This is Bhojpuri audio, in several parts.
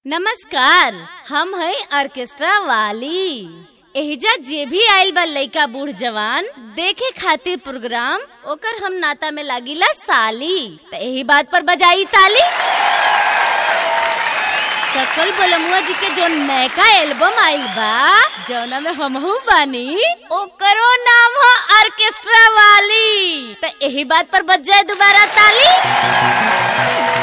नमस्कार हम है ऑर्केस्ट्रा वाली एहिजा जे भी आइल बा लइका बूढ़ जवान देखे खातिर प्रोग्राम ओकर हम नाता में लागिला साली त यही बात पर बजाई ताली सकल बलमुआ जी के जो नयका एल्बम आइल बा जौना में हमहू बानी ओकरो नाम हो ऑर्केस्ट्रा वाली त यही बात पर बज जाए दोबारा ताली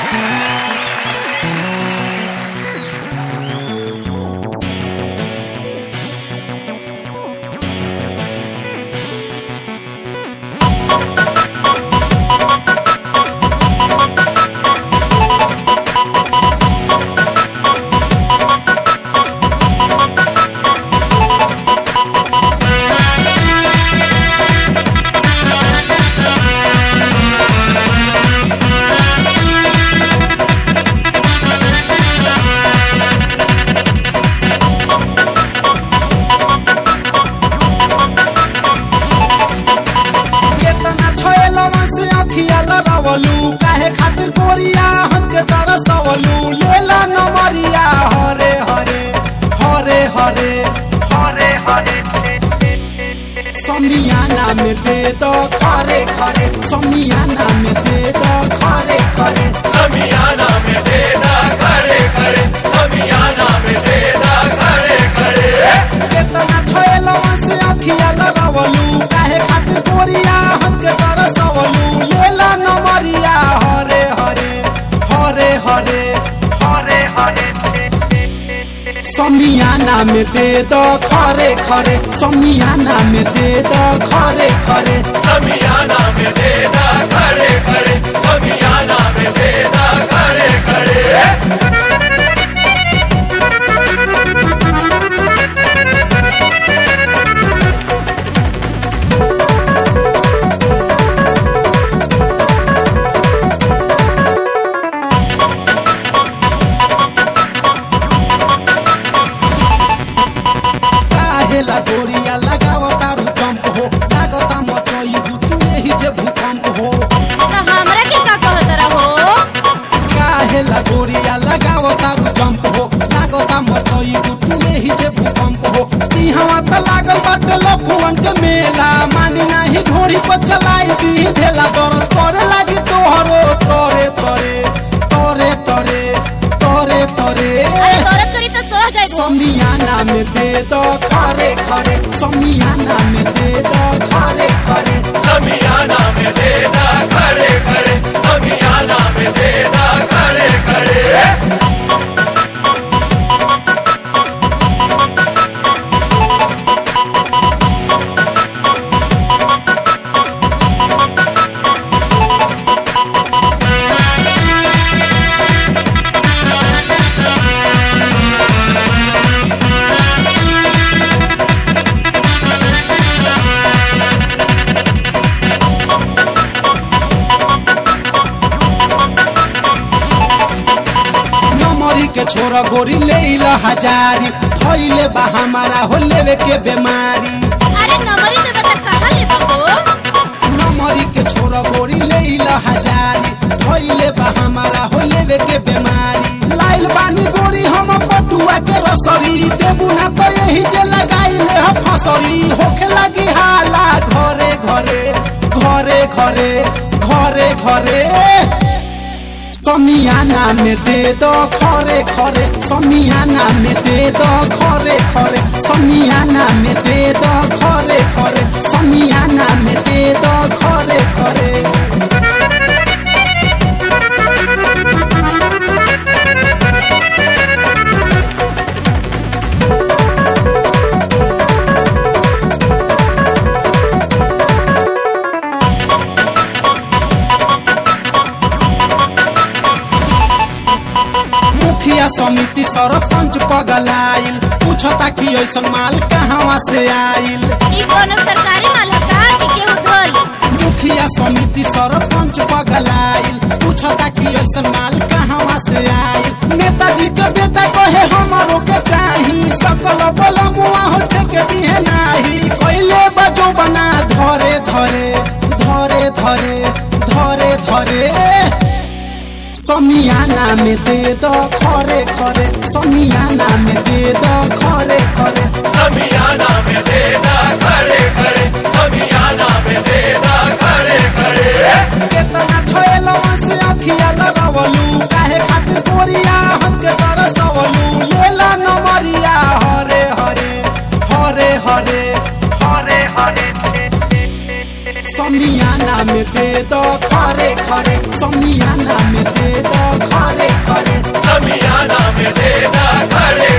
केतना छोएलवा से अखिया लड़ावलू काहे खातिर गोरिया हमके तरसवलू लेला नमरिया हरे हरे हरे हरे हरे हरे समियाना में दे दो खरे खरे समियाना में दे दो खरे खरे समियाना में देदा खड़े खड़े समियाना में देदा खड़े खड़े केतना छोएलवा से अखिया लड़ावलू काहे खातिर गोरिया हमके तरसवलू लेला नमरिया हरे हरे हरे हरे हरे हरे समियाना में दे दो खरे खरे समियाना में दे दो खरे खरे समियाना में देदा खड़े खड़े समियाना में देदा खड़े खड़े काहेला गोरिया लगाव तारू जंप हो लागता मचई तू यही जे भूकंप हो त हमरा के का कहत रहो काहेला गोरिया लगाव तारू जंप हो लागता मचई तू यही जे भूकंप हो इहवा त लागल बाटे लफुवन के मेला मानी नाही घोड़ी पर चलाई दी ढेला दर्द करे लागी तोहरो तोरे तोरे तोरे तोरे तोरे तोरे अरे औरत करी त सह जाइबो समियाना में दे दो खरे खरे समियाना में दे दो खरे खरे समियाना में देदा खड़े खड़े समियाना में देदा खड़े खड़े नमरी के छोरा गोरी ले ला हजारी थैले बा हमारा हो लेवे के बीमारी अरे नंबरी देबे त कहां लेबो हो नमरी के छोरा गोरी ले ला हजारी थैले बा हमारा हो लेवे के बीमारी लाइल बानी गोरी हम पटुआ के रसरी देबू ना तो यही जे लगाइले ह फसरी होखे लगी हाला घरे घरे घरे घरे घरे घरे समियाना में दे दो खरे खरे समियाना में दे दो खरे खरे समियाना में दे दो खरे खरे समियाना में दे दो खरे खरे मुखिया समिति सरपंच पगलाइल पूछता कि ऐसन माल कहवा से आइल ई कोनो सरकारी माल है का कि केहू धोई मुखिया समिति सरपंच पगलाइल पूछता कि ऐसन माल कहवा से आइल नेताजी के बेटा कहे हमारो के चाही सकल बोल मुआ होते के दिहे नाही कैले बजो बना धरे धरे धरे धरे धरे धरे समियाना में दे दो खरे खरे समियाना में दे दो खरे खरे समियाना में दे दो खरे खरे समियाना में देदा खड़े